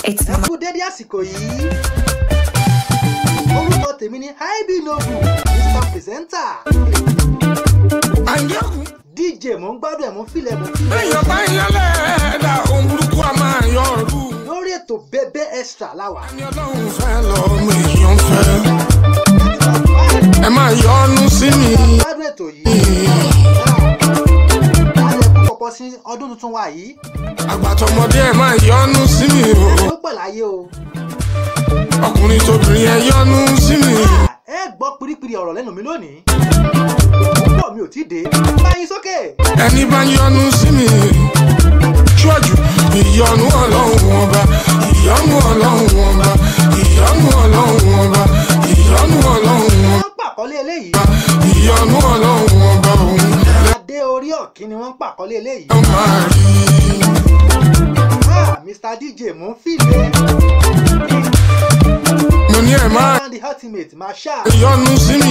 It's ẹ kú dédé àsìkò yìí orúkọ tèmi ni ib noble mr presenter àyẹ̀kù dj mò ń gbádùn ẹ̀ mò ń filẹ̀ mò ń filẹ̀ èèyàn bá yẹlẹ̀ ẹ̀dá ohun burúkú a máa yọ ọ̀rú. lórí ètò bẹbẹ extra láwà ẹni ọlọ́run fẹ́ lọ́mọ èèyàn fẹ́. ẹ máa yọ ọ́nú sí mi. gbádùn ètò yìí ayẹ pọpọ sí ọdún tuntun wa yìí àgbàtọmọdé ẹ máa yọ ọ́nú sí mi o. ló pẹ̀ láyé o ọkùnrin tóbìnrin ẹ yọ ọ́nú sí mi. ẹ gbọ́ piripiri ọ̀rọ̀ lẹ́nu mi lónìí púpọ̀ mi ò tí ì dé báyìí sókè ẹni bá yọ ọ́nú sí mi. ṣíwájú ìyọnu ọlọ́run ọba ìyọnu ọlọ́run ọba ìyọnu ọlọ́run ọba ìyọnu ọlọ́run ọba wọ́n pàkọ́lé eléyìí ìyọnu ọlọ́run ọba òun adé orí ọ̀kín ni wọ́n ń pàkọ́lé eléyìí ló máa rí. ah mr dj mò ń filẹ̀ mo ní ẹ máa and the ultimate masha yọnu sí mi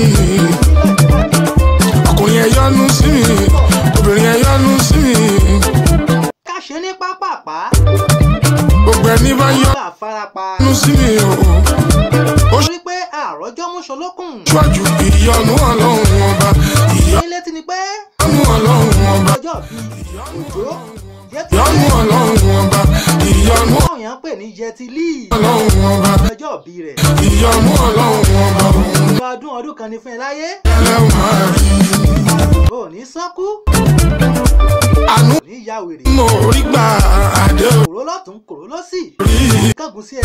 ọkùnrin ẹ yọnu sí mi obìnrin ẹ yọnu sí mi ká ṣe ní pápápá gbogbo ẹni bá ká farapa yọnu sí mi o ó torí pé àròjọ́ mú ṣolókùn ṣíwájú ìyọnu ọlọ́run ọba ìyọnu ní létí ni pé ọlọ́run ọba ọjọ́ bíi òjò yẹtí ìyọnu ọlọ́run ọba ìyọnu àwọn èèyàn ń pè ní yẹtí líì ọlọ́run ọba ọjọ́ bí rẹ̀ ìyọnu ọlọ́run ọba òun ìgbà ọdún ọdún kan ní fún ẹ láyé lẹ́wọ̀n máa rí ò ní sánkú àánú ò ní ya wèrè mo rí gbà àdé kòró lọ́tún kòró lọ́sì orí kángun sí ẹ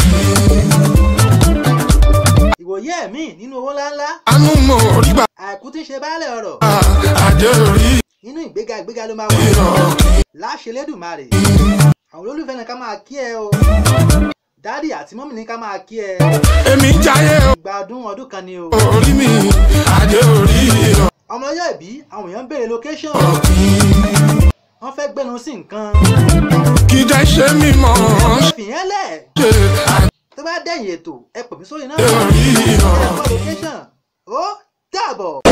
ìwòye ẹ̀mí nínú owó ńláńlá àánú mo rí gbà àìkú tí ń ṣe baálẹ̀ ọ̀rọ̀ àdé orí nínú ìgbéga ìgbéga ló máa wà ìrọ̀kì. láṣẹ lẹ́dùnmarè àwọn olólùfẹ́ ní ká máa kí ẹ o dádì àti mọ́mì ní ká máa kí ẹ èmi jayé ìgbà ọdún ọdún kan ni o orí mi àdé orí ọmọ ọjọ́ ìbí àwọn èèyàn ń béèrè location wọ́n fẹ́ gbẹ́nu sí nǹkan kí jẹ́ ṣe mímọ́ fìyẹn lẹ̀ ṣe tó bá dẹ̀yìn ètò ẹ pè mí sórí náà àdé orí ẹ kọ́ location ó dàbọ̀.